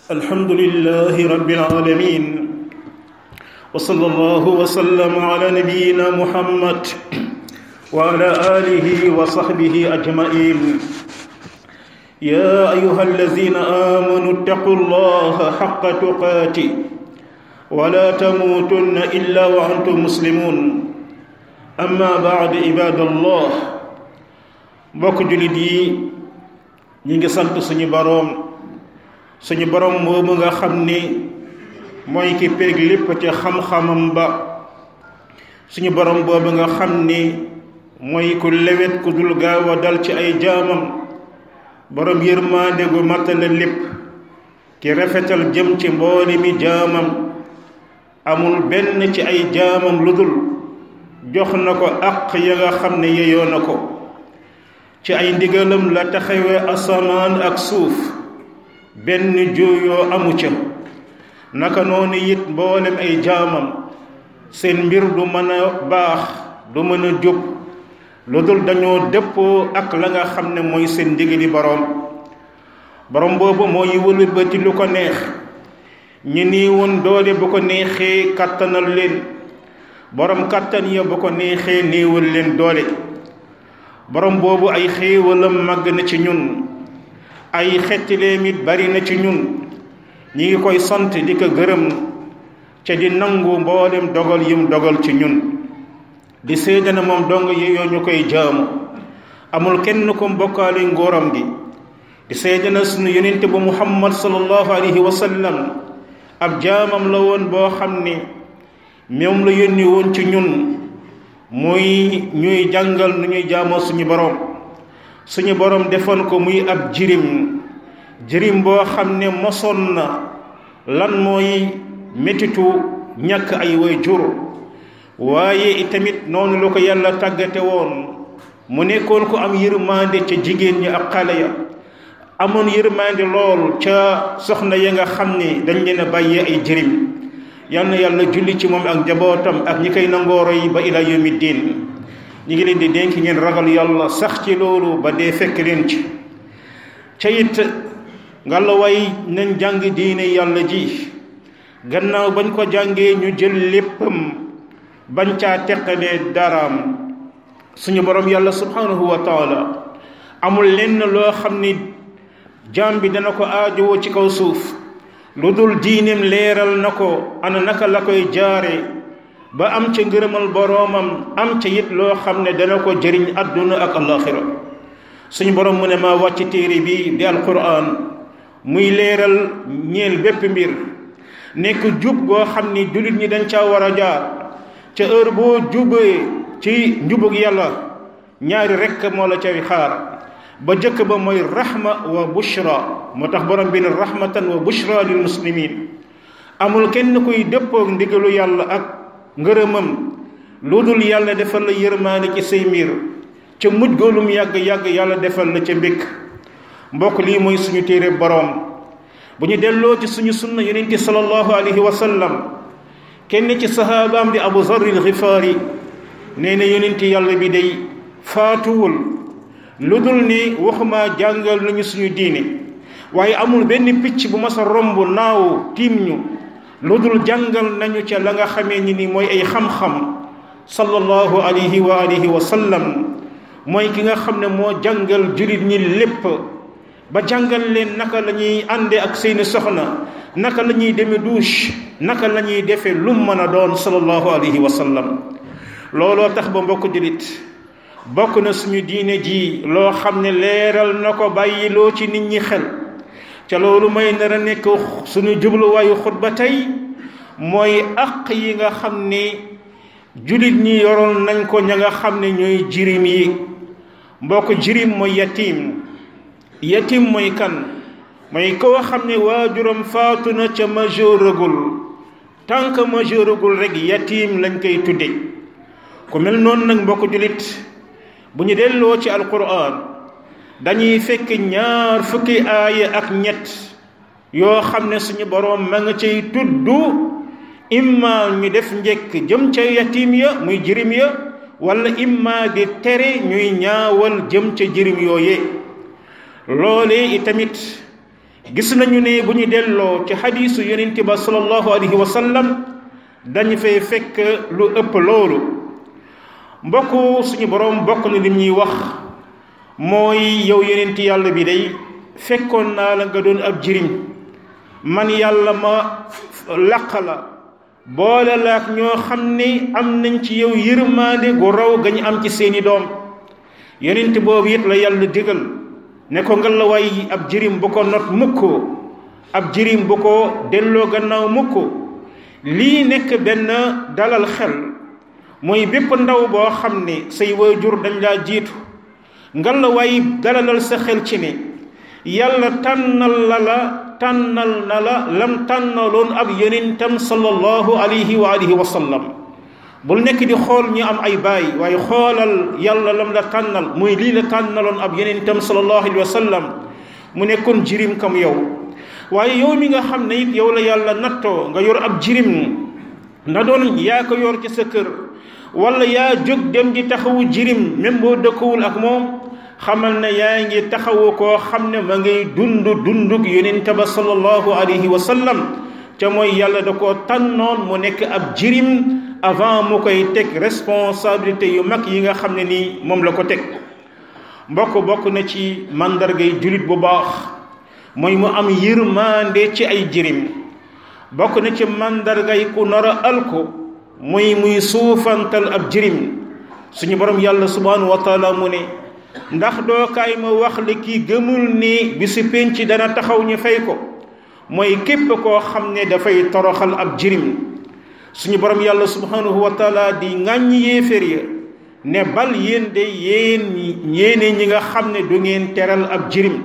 الحمد لله رب العالمين وصلى الله وسلم على نبينا محمد وعلى آله وصحبه أجمعين يا أيها الذين آمنوا اتقوا الله حق تقاته ولا تموتن إلا وأنتم مسلمون أما بعد عباد الله mbokk jullit yi ñi ngi sant suñu boroom suñu boroom moomu nga xam ni mooy ki peeg lépp ci xam-xamam ba suñu boroom boobu nga xam ni mooy ku lewet ku dul gaaw a dal ci ay jaamam boroom yërmaande gu matale lépp ki rafetal jëm ci mboole mi jaamam amul benn ci ay jaamam lu dul jox na ko àq ya nga xam ne yeyoo na ko ci ay ndigalam la taxawee asamaan ak suuf benn jooyoo amu ca naka noonu it mboolem ay jaamam seen mbir du mën a baax du mën a jub lu dul dañoo dëppoo ak la nga xam ne mooy seen ndigali boroom boroom boobu mooy wëlbati lu ko neex ñi nii woon doole bu ko neexee kàttanal leen boroom kàttan ya bu ko neexee néewal leen doole borom boobu ay xéewalam màgg na ci ñun ay xettileem it bari na ci ñun ñi ngi koy sant di ko gërëm ca di nangu mboolem dogal yim dogal ci ñun di seede na moom dong yeyoo ñu koy jaamu amul kenn ko mbokkaale ngóoram gi di seede na sunu yonent bu muhammad sallallahu alayhi wa sallam ab jaamam la woon boo xam ni moom la yónni woon ci ñun muy ñuy jàngal nu ñuy jaamoo suñu borom suñu borom defoon ko muy ab jirim jirim boo xam ne mosoon na lan mooy métitu ñàkk ay way jur waaye itamit noonu la ko yàlla tàggate woon mu nekkoon ko am yërmande ca jigéen ñi ak xale ya amoon yërmande lool ca soxna ya nga xam ne dañ leen a bàyyee ay jirim yal na yàlla julli ci moom ak njabootam ak ñi koy nangooro yi ba ila yawmi diin ñi ngi leen di dénk ngeen ragal yàlla sax ci loolu ba dee fekk leen ci ca it nga la way nañ jàng diine yàlla ji gannaaw bañ ko jàngee ñu jël léppam bañ caa teqalee daraam suñu borom yàlla subhanahu wa taala amul lenn loo xam ni jaam bi dana ko aajowoo ci kaw suuf lu dul diineem leeral na ko ana naka la koy jaare ba am ca ngërëmal boroomam am ca it loo xam ne dana ko jëriñ àdduna ak alaxira suñu borom mu ne maa wàcc téere bi di alquran muy leeral ñeel bépp mbir nekk jub goo xam ni jullit ñi dañ caa war a jaar ca heure boo jubee ci njubug yàlla ñaari rekk moo la cay xaar ba jëkk ba mooy rahma wa bushra moo tax borom bi ne rahmatan wa bushra lil muslimin amul kenn kuy dëppoog ndigalu yàlla ak ngërëmam lu dul yàlla defal la yërmaane ci say mbir ca mujj goolum yàgg-yàgg yàlla defal la ca mbékk mbokk lii mooy suñu téere boroom bu ñu delloo ci suñu sunna yonente sallallahu alayhi wa sallam kenn ci sahaabaam di abu zarril xifaari nee na yonente yàlla bi day faatuwul lu dul ni waxuma jàngal nañu suñu diine waaye amul benn picc bu mas a romb naaw tiim ñu lu dul jàngal nañu ca la nga xamee ni ni mooy ay xam-xam sallallahu alayhi wa alihi wa sallam mooy ki nga xam ne moo jàngal jullit ñi lépp ba jàngal leen naka la ñuy ànde ak seeni soxna naka la ñuy demee douche naka la ñuy defee lu mën a doon sallallahu alayhi wa sallam looloo tax ba mbokk jullit bokk na suñu diine ji loo xam ne leeral na ko bàyyiloo ci nit ñi xel ca loolu may nar a nekk suñu jubluwaayu xutba tey mooy àq yi nga xam ne jullit ñi yoroon nañ ko ña nga xam ne ñooy jirim yi mbokk jirim mooy yatim yatim mooy kan mooy koo xam ne waajuram faatu na ca majeuragul tant que majeuragul rek yatim lañ koy tudde ku mel noonu nag mbokk jullit bu ñu delloo ci alquran dañuy fekk ñaar fukki aaya ak ñett yoo xam ne suñu boroom ma nga cay tudd imma ñu def njëkk jëm ca yatim ya muy jirim ya wala imma di tere ñuy ñaawal jëm ca jirim yooye loolee itamit gis nañu ne bu ñu delloo ci xadiisu yonent ba sallallahu alayhi wa sallam dañu fay fekk lu ëpp loolu mbokk suñu borom bokk na lim ñuy wax mooy yow yonent yàlla bi day fekkoon naa la nga doon ab jirim man yàlla ma làq la boole la ak ñoo xam ne am nañ ci yow yërmaande gu raw gañ am ci seeni doom yonent boobu it la yàlla digal ne ko nga la waay ab jirim bu ko not mukk ab jirim bu ko delloo gannaaw mukk lii nekk benn dalal xel mooy bépp ndaw boo xam ne say waajur dañ laa jiitu nga la waay dalalal sa xel ci ne yàlla tànnal la la tànnal na la lam tànnaloon ab yonentam sallallahu alayhi wa alihi wa sallam bul nekk di xool ñu am ay baay waaye xoolal yàlla lam la tànnal muy lii la tànnaloon ab yonentam sallallahu alayhi wa sallam mu nekkoon jirim kam yow waaye yow mi nga xam ne it yow la yàlla nattoo nga yor ab jirim na doon yaa ko yor ci sa kër wala yaa jóg dem di taxawu jirim même boo dëkkawul ak moom xamal ne yaa ngi taxawu koo xam ne ma ngay dund dundug yonent ba sallallahu alayhi wa sallam ca mooy yàlla da koo tànnoon mu nekk ab jirim avant mu koy teg responsabilité yu mag yi nga xam ne nii moom la ko teg mbokk bokk na ci màndargay julit bu baax mooy mu am yërmande ci ay jirim bokk na ci màndargay ku nar a alko muy muy suufantal ab jirim suñu borom yàlla subhanahu wa taala mu ne ndax doo kaay ma wax li kii gëmul ni bi si penc dana taxaw ñu fay ko mooy képp koo xam ne dafay toroxal ab jirim suñu borom yàlla subhanahu wa taala di ŋàññ yéeféer ya ne bal yéen de yéen yéene ñi nga xam ne du ngeen teral ab jirim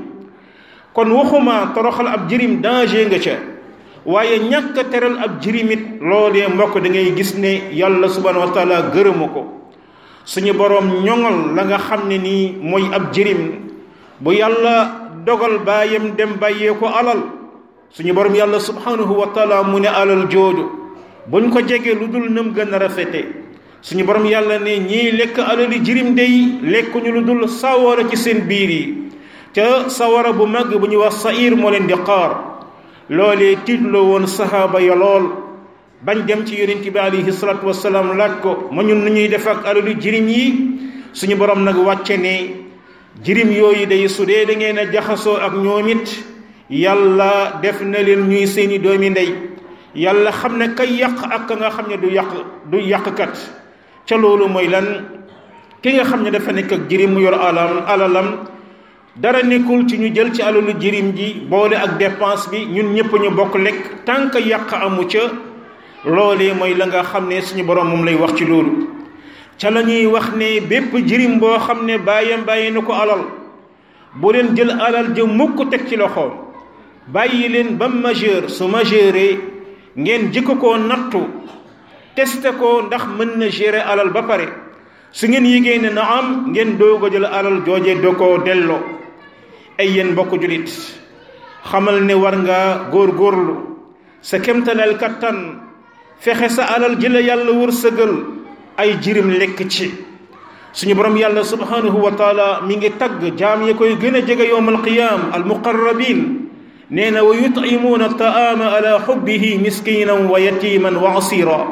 kon waxuma toroxal ab jirim danger nga ca waaye ñàkk a teral ab jirimit loolee mbokk da ngay gis ne yàlla subhanahu wa taala gërëmu ko suñu boroom ñoŋal la nga xam ne nii mooy ab jirim bu yàlla dogal baayam dem bàyyee ko alal suñu boroom yàlla subhanahu wa taala mu ne alal jooju buñ ko jege lu dul nam gën a rafete suñu boroom yàlla ne ñii lekk alali jirim day lekkuñu lu dul sawara ci seen biir yi ca sawara bu mag bu ñuy wax sair moo leen di xaar loolee tiitloo woon sahaaba ya lool bañ dem ci yonent bi alayhi salaatu wasalaam laaj ko ma ñun nu ñuy def ak alalu jirim yi suñu borom nag wàcce ne jirim yooyu day su dee da ngeen a jaxasoo ak ñoom it yàlla def na leen ñuy seeni doomi ndey yàlla xam ne kay yàq ak ka nga xam ne du yàq du yàqkat ca loolu mooy lan ki nga xam ne dafa nekk ak jirim mu yor alam alalam dara nekkul ci ñu jël ci alalu jirim ji boole ak dépense bi ñun ñëpp ñu bokk lekk tànk yàq amu ca loolee mooy la nga xam ne suñu borom moom lay wax ci loolu ca la ñuy wax ne bépp jirim boo xam ne bàyyam bàyyi na ko alal bu leen jël alal ja mukk teg ci loxoom bàyyi leen ba majeur su majeure ngeen jëkk koo nattu testé ko ndax mën na gérer alal ba pare su ngeen yégée ne na am ngeen doog a jël alal jooje doo ko delloo ay yéen mbokk julit xamal ne war nga góor-góorlu sa kemtalal kattan fexe sa alal ji la yàlla wërsëgal ay jirim lekk ci suñu borom yàlla subhanahu wa taala mi ngi tagg jaam yi koy gën a jege yowm alqiyam almuqarrabin nee na wa yutimuuna taama ala xubbihi miskinan wa yatiman wa asira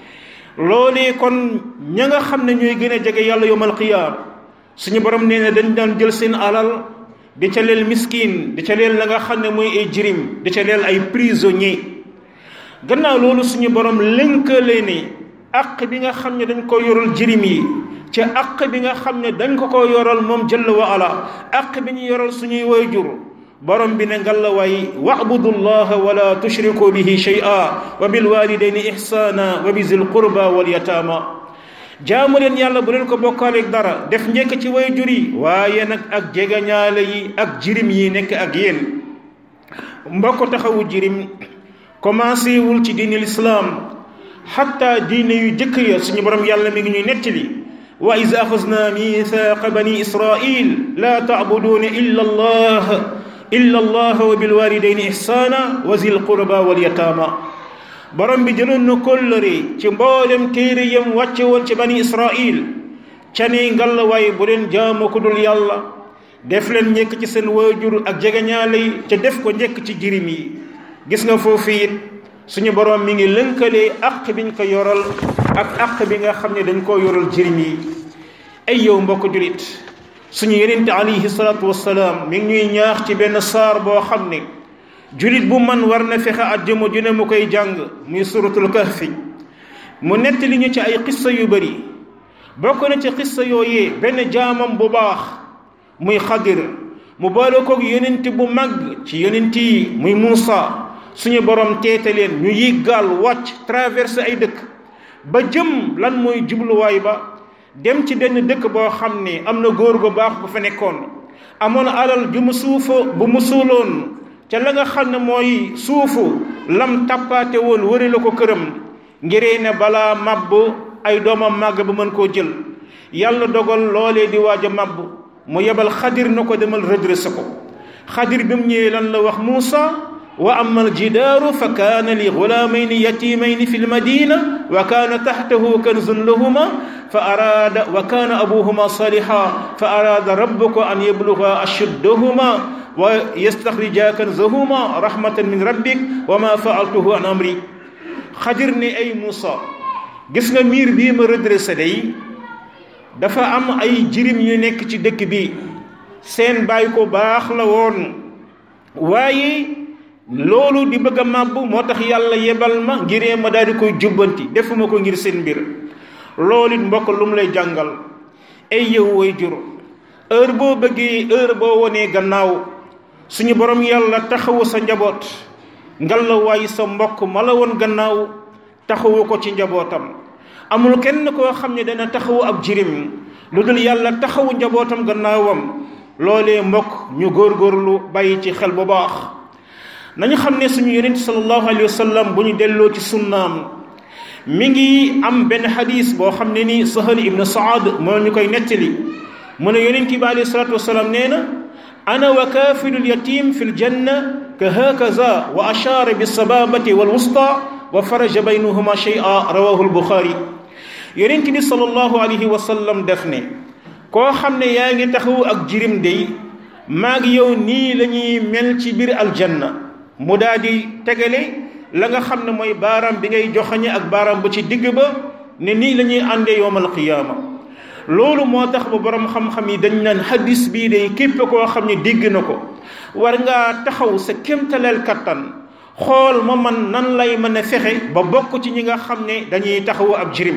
loolee kon ña nga xam ne ñooy gën a jege yàlla yowm alqiyam suñu borom nee na dañ daan jël seen alal di ca leel miskin di ca leel la nga xam ne mooy ay jirim di ca leel ay prisonnier gannaaw loolu suñu borom lënkale ni aq bi nga xam ne dañ ko yoral jirim yi ca aq bi nga xam ne dañ ko ko yoral moom jëll wa ala aq bi ñu yoral suñuy wayjur borom bi ne ngalla waay wabudu llaha wala tushriku bihi shay'a wa bil walidayni ihsana wa bi zil qurba wal yatama jaamu leen yàlla bu leen ko bokkaaleeg dara def njëkk ci wayjur yi waaye nag ak jegañaale yi ak jirim yi nekk ak yéen mbokk taxawu jirim commencé wul ci diine lislaam xatta diine yu jëkk ya suñu borom yàlla mi ngi ñuy nettali wa iz axasna mithaqa bani israil la tacbuduuna illa allah illa allah wa bilwalidayni ihsana wa zil qurba wal yataama borom bi jëloon na kóllëre ci mboolem téere yam wàcce woon ci bani israil ca ne ngalla waaye bu leen jaamu ku dul yàlla def leen njëkk ci seen waajur ak jegeñaale yi te def ko njëkk ci jirim yi gis nga foofu it suñu borom mi ngi lënkalee àq biñ ko yoral ak àq bi nga xam ne dañ koo yoral jirim yi ay yow mbokk julit suñu yenente alayhi salaatu wassalaam mi ngi ñuy ñaax ci benn saar boo xam ne julit bu man war na fexe àjjuma ju ne mu koy jàng muy suratul kahfi mu nettali ñu ci ay xissa yu bari bokk na ci xissa yooyee benn jaamam bu baax muy xadir mu boole koog yonent bu mag ci yonent yi muy Muusa suñu borom teete leen ñu yéeg gaal wàcc traversé ay dëkk ba jëm lan mooy jubluwaay ba dem ci benn dëkk boo xam ne am na góor gu baax bu fa nekkoon amoon alal ju mu suufa bu mu suuloon ca la nga xam ne mooy suufu lam tappaate woon wëri la ko këram ngiree ne balaa màbb ay doomam màgg ba mën koo jël yàlla dogal loolee di waaj a màbb mu yebal xadir na ko demal redressé ko xadir bi mu ñëwee lan la wax Muusa wa ama aljidaaru fa kaana li gulaamayni yatimayni fi lmadina wa kaana taxtahu kanzun lahuma fa araada wa kaana abuhuma saliha fa araada rabbuka an yabluga ashuddahuma wa yastaxrija kanzahuma rahmatan min rabbik wa ma faaltuhu an amri xadir ne ay Muusa gis nga miir bii ma redressé day dafa am ay jirim yu nekk ci dëkk bi seen baay ko baax la woon waaye loolu di bëgg a màbb moo tax yàlla yebal ma ngiree ma daal di koy jubbanti defuma ko ngir seen mbir loolu it mbokk lu mu lay jàngal ay yow way jur heure boo bëggee heure boo wonee gannaaw suñu borom yàlla taxawu sa njaboot ngal la waay sa mbokk ma la woon gannaaw taxawu ko ci njabootam amul kenn koo xam ne dana taxawu ab jirim lu dul yàlla taxawu njabootam gannaawam loolee mbokk ñu góorgóorlu bàyyi ci xel bu baax nañu xam ne suñu yonent sallallahu alayhi wa sallam bu ñu delloo ci sunnaam mi ngi am benn xadis boo xam ne ni sahal ibnu saad moo ñu koy nettali mu ne yonent bi alayhi salatu wasalaam nee na ana wa kaafilul yatim fi ljanna ka hakaza wa ashaara bisababati walwusta wa faraja baynahuma shay'a rawahu lbuxaari yonent bi sallallahu alayhi wa sallam def ne koo xam ne yaa ngi taxaw ak jirim day maag yow nii la ñuy mel ci biir aljanna mu daal di tegale la nga xam ne mooy baaraam bi ngay joxañe ak baaraam bu ci digg ba ne nii la ñuy àndee yowmal qiyaama loolu moo tax ba borom xam-xam yi dañ naan hadis bii day képp koo xam ne dégg na ko war ngaa taxaw sa kémtaleel kattan xool ma man nan lay mën a fexe ba bokk ci ñi nga xam ne dañuy taxawu ab jirim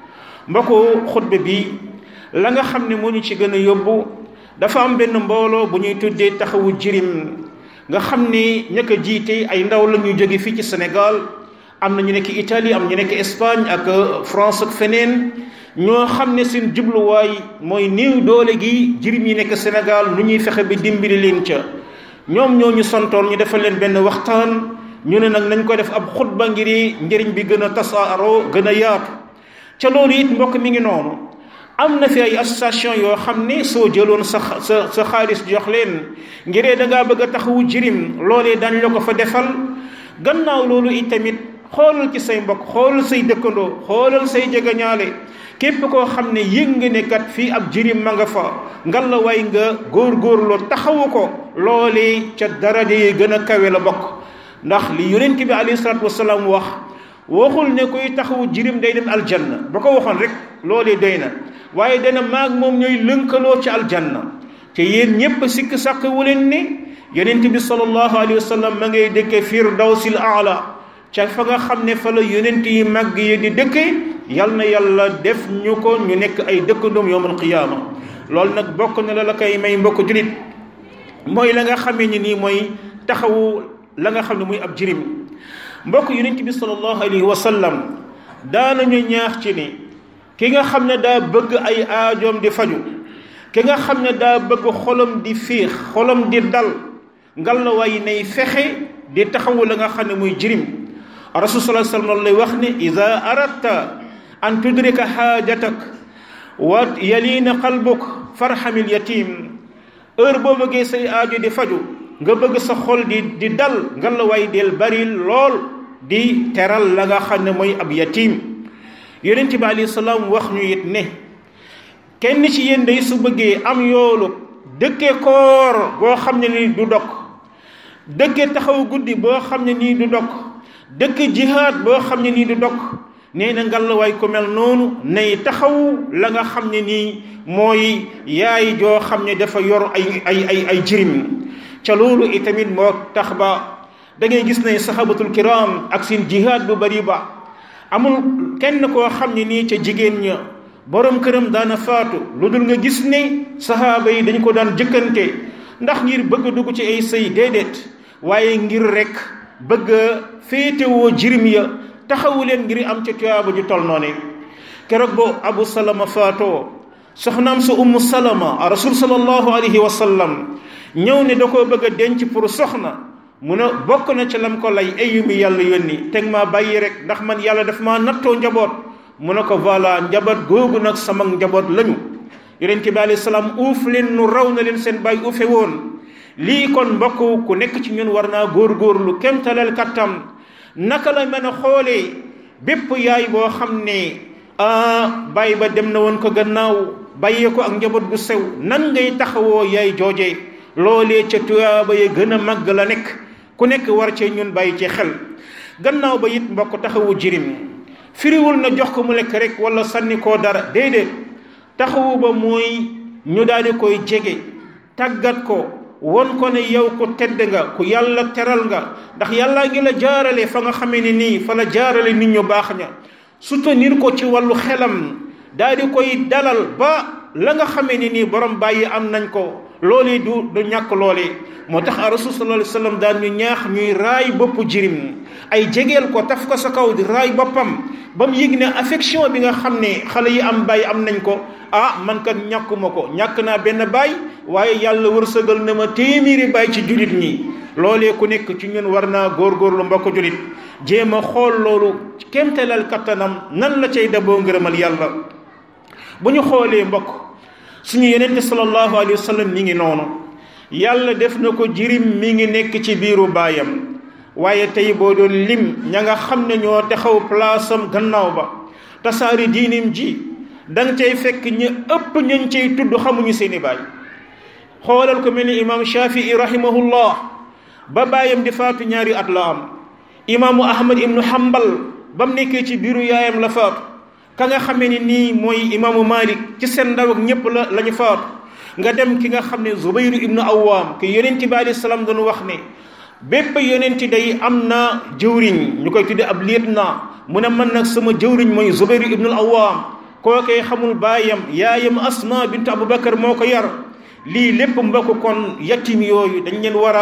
mbokku xutba bi la nga xam ne moo ñu ci gën a yóbbu dafa am benn mbooloo bu ñuy tuddee taxawu jirim nga xam ni ña ko jiite ay ndaw la ñuy jóge fii ci Sénégal am na ñu nekk Italie am ñu nekk Espagne ak France ak feneen ñoo xam ne seen jubluwaay mooy néew doole gi jirim yi nekk Sénégal nu ñuy fexe bi dimbali leen ca ñoom ñoo ñu santoon ñu defal leen benn waxtaan ñu ne nag nañ ko def ab xutba ngir njëriñ bi gën a tasaaroo gën a yaatu ca loolu it mbokk mi ngi noonu am na fi ay association yoo xam ne soo jëloon sa sa sa xaalis jox leen ngiree da ngaa bëgg a taxawu jirim loolee dañ la ko fa defal gannaaw loolu it tamit xoolal ci say mbokk xoolal say dëkkandoo xoolal say jegeñaale képp koo xam ne yëg nga ne kat fii ab jirim ma nga fa ngal la way nga góorgóorloo taxawu ko loolee ca daraja yi gën a kawe la bokk ndax li yonent bi alayhi salaatu wasalaam wax waxul ne kuy taxawu jirim day dem aljanna ba ko waxoon rek loolee doy na waaye dana maag moom ñooy lënkaloo ci aljanna te yéen ñépp sikk sàkk wu leen ne yonent bi sallallahu alayhi wa sallam ma ngay dëkke firdawsil aala ca fa nga xam ne fa la yonent yi màgg yi di dëkke yal na yàlla def ñu ko ñu nekk ay dëkkandoom yowmal qiyaama loolu nag bokk na la la koy may mbokk julit mooy la nga xamee ni nii mooy taxawu la nga xam ne muy ab jirim mbokk yonent bi sallallahu alayhi wa sallam daanañu ñaax ci ni ki nga xam ne daa bëgg ay aajoom di faju ki nga xam ne daa bëgg xolam di fiix xolam di dal ngal la waay nay fexe di taxawu la nga xam ne muy jirim rasul sallallahu alayhi wasallam lay wax ne ida aradta an tudrika xaajatak wa yaliina qalbuk farhamil yatim heure boo bëggee say aajo di faju nga bëgg sa xol di di dal ngal la waay del bari lool di teral la nga xam ne mooy ab yatim yonent bi alayhi salaam wax ñu it ne kenn ci yéen day su bëggee am yoolu dëkke koor boo xam ne nii du dog dëkke taxaw guddi boo xam ne nii du dog dëkke jihaad boo xam ne nii du dog nee na ngallaawaay ku mel noonu nay taxaw la nga xam ne nii mooy yaay joo xam ne dafa yor ay ay ay ay jirim ca loolu itamit moo tax ba da ngay gis ne sahabatul kiram ak seen jihaad bu bari ba amul kenn koo xam ne nii ca jigéen ña borom këram daana faatu lu dul nga gis ne sahaaba yi dañ ko daan jëkkante ndax ngir bëgg dugg ci ay sëy déedéet waaye ngir rek bëgg a féetewoo jirim ya taxawu leen ngir am ca tuyaaba ju tol noone keroog boo abu salama faatoo soxnaam sa ummu salama a rasul sallallahu alayhi wa sallam ñëw ne da koo bëgg a denc pour soxna mu ne bokk na ca lam ko lay ayu mi yàlla yónni teg maa bàyyi rek ndax man yàlla daf maa nattoo njaboot mu ne ko voilà njaboot googu nag sama njaboot lañu yonent bi alayhi salaam uuf leen nu raw na leen seen bàyyi uufe woon lii kon mbokk ku nekk ci ñun war naa góorgóorlu kemtaleel kattam naka la mën a xoolee bépp yaay boo xam ne ah bàyyi ba dem na woon ko gannaaw bàyyee ko ak njaboot gu sew nan ngay taxawoo yaay jooje loolee ca tuyaaba ya gën a màgg la nekk ku nekk war cee ñun bàyyi ci xel gannaaw ba it mbokk taxawu jirim firiwul na jox ko mu lekk rek wala sànni koo dara déedéet taxawu ba mooy ñu daal di koy jege tàggat ko won ko ne yow ku tedd nga ku yàlla teral nga ndax yàllaa ngi la jaarale fa nga xamee ne nii fa la jaarale nit ñu baax ña soutenir ko ci wàllu xelam daal di koy dalal ba la nga xamee ne nii borom bàyyi am nañ ko loolee du du ñàkk loolee moo tax a rasul sallallahu alayhi wasallam daan ñu ñaax ñuy raay boppu jirim ay jegeel ko taf ko sa kaw di raay boppam ba mu yëg ne affection bi nga xam ne xale yi am bàyyi am nañ ko ah man kat ñàkkuma ko ñàkk naa benn baay waaye yàlla wërsëgal na ma téeméeri baay ci jullit ñi loolee ku nekk ci ñun war naa góorgóorlu mbokk jullit jéem a xool loolu kéemtalal kattanam nan la cay daboo ngërëmal yàlla bu ñu xoolee mbokk suñu yenente sallallahu alayhi wa sallam mi ngi noonu yàlla def na ko jirim mi ngi nekk ci biiru baayam waaye tey boo doon lim ña nga xam ne ñoo taxaw place am gannaaw ba tasaari diinim ji danga cay fekk ñu ëpp ñañ cay tudd xamuñu seeni baay xoolal ko mel ni imam shafii rahimahullah ba baayam di faatu ñaari at la am imaamu ahmad ibnu hambal ba mu nekkee ci biiru yaayam la faatu ka nga xamee ni nii mooy imaamu malik ci seen ndaw ak ñépp la la ñu faatu nga dem ki nga xam ne zubayru ibnu awaam ki yonent bi alayhi salaam doon wax ne bépp yonent day am na jëwriñ ñu koy tudde ab liet naa mu ne man nag sama jëwriñ mooy zubayru ibnu awaam kookee xamul baayam yaayam asma bintu abubakar moo ko yar lii lépp mbokk kon yatim yooyu dañ leen war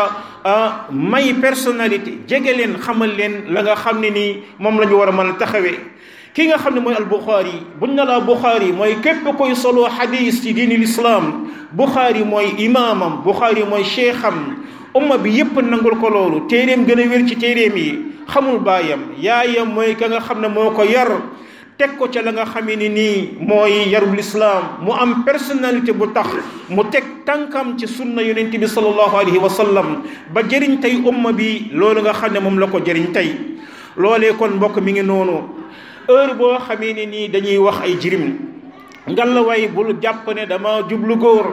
a may personnalité jege leen xamal leen la nga xam ne nii moom la ñu war a mën a taxawee ki nga xam ne mooy al buxaari buñ na laa buxaari mooy képp koy solo xadis ci diini lislaam buxaari mooy imaamam buxaari mooy cheikham umma bi yépp nangul ko loolu téeréem gën a wér ci téeréem yi xamul baayam yaayam mooy ka nga xam ne moo ko yar teg ko ca la nga xamee ni nii mooy yarul islaam mu am personnalité bu tax mu teg tànkam ci sunna yonent bi sallallahu alayhi wa sallam ba jëriñ tey umma bi loolu nga xam ne moom la ko jëriñ tey loolee kon mbokk mi ngi noonu heure boo xamee ne nii dañuy wax ay jirim ngallaawaay bul jàpp ne dama jublu góor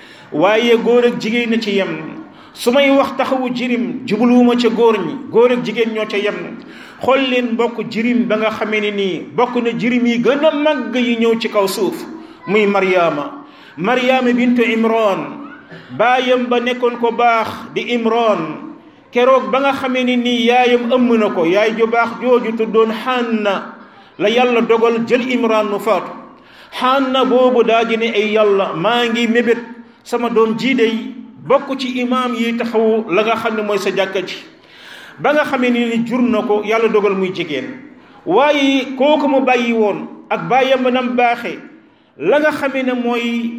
waaye góor ak jigéen na ci yem su may wax taxawu jirim jubluwuma ca góor ñi góor ak jigéen ñoo ca yem xool leen mbokk jirim ba nga xamee ne nii bokk na jirim yi gën a màgg yi ñëw ci kaw suuf muy Mariama Mariama bintu Imran baayam ba nekkoon ko baax di Imran keroog ba nga xamee ne nii yaayam ëmm na ko yaay ju baax jooju tuddoon Hanna la yàlla dogal jël Imran nu faatu Hanna boobu daa di ne ay yàlla maa ngi mébét sama doom jii day bokk ci imaam yi taxawu la nga xam ne mooy sa jàkka ji ba nga xamee ni jur na ko yàlla dogal muy jigéen waaye kooku mu bàyyi woon ak bàyyam ba nam baaxee la nga xamee ne mooy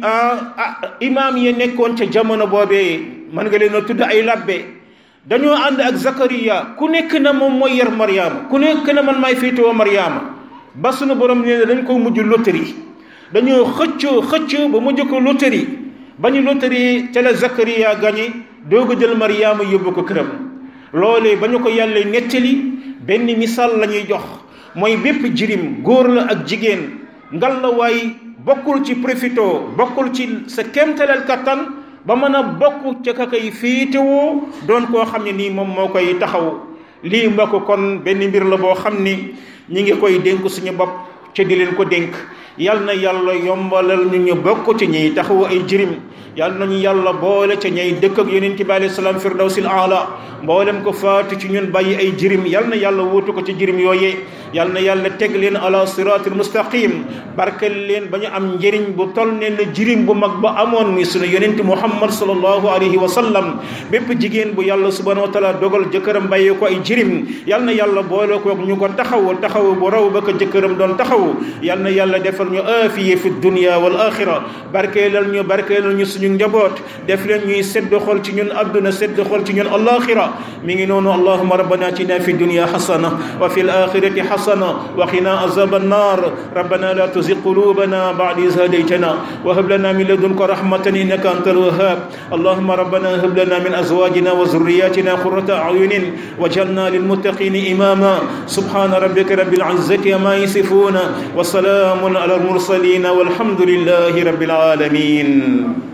imaam yi nekkoon ca jamono boobee mën nga leen a tudd ay labbe dañoo ànd ak Zakariya ku nekk na moom mooy yar Mariama ku nekk na man maay féetewoo Mariama ba sunu borom nee na dañ ko mujj loterie dañoo xëccoo xëccoo ba mujj ko loterie ba ñu loterie ca la Zakariya gañe doog a jël Mariama yóbbu ko këram loolee ba ñu ko yàlla nettali benn misaal la ñuy jox mooy bépp jirim góor la ak jigéen ngal la waay bokkul ci profito bokkul ci sa kéemtaleel kattan ba mën a bokk ca ka koy féetewoo doon koo xam ne nii moom moo koy taxaw lii mbokk kon benn mbir la boo xam ni ñi ngi koy dénk suñu bopp ca di leen ko dénk yal na yàlla yombalal ñu ñu bokk ci ñiy taxawu ay jirim yal nañu yàlla boole ca ñay dëkk ak yonent bi alayhi salaam firdawsil aala mboolem ko faatu ci ñun bàyyi ay jirim yal na yàlla wuutu ko ci jirim yooyee yal na yàlla teg leen ala siratil mustaqim barkel leen ba ñu am njëriñ bu tol ne na jirim bu mag ba amoon muy sunu yonent muhammad sallallahu alayhi wa sallam bépp jigéen bu yàlla subhanahu wa taala dogal jëkkëram bàyyi ko ay jirim yal na yàlla boole ko ñu ko taxaw taxaw bu raw ba ko jëkkëram doon taxaw yal na yàlla defal ñu aafiye fi dunya wal axira barkeelal ñu barkeelal ñu suñu njaboot def leen ñuy sedd xol ci ñun adduna sedd xol ci ñun alaxira mi ngi noonu allahuma rabbana atina fi dunya xasana wa fi alaxirati xasana wa qina azab annar rabbana la tuzig qulubana ba'da iz hadaytana wa hab lana min ladunka rahmatan innaka antal wahhab allahuma rabbana hab lana min azwajina wa zurriyatina qurrata a'yunin waj'alna lilmuttaqina imama subhana rabbika rabbil izzati amma yasifuna wa salamun ala al mursalin والحمد لله رب العالمين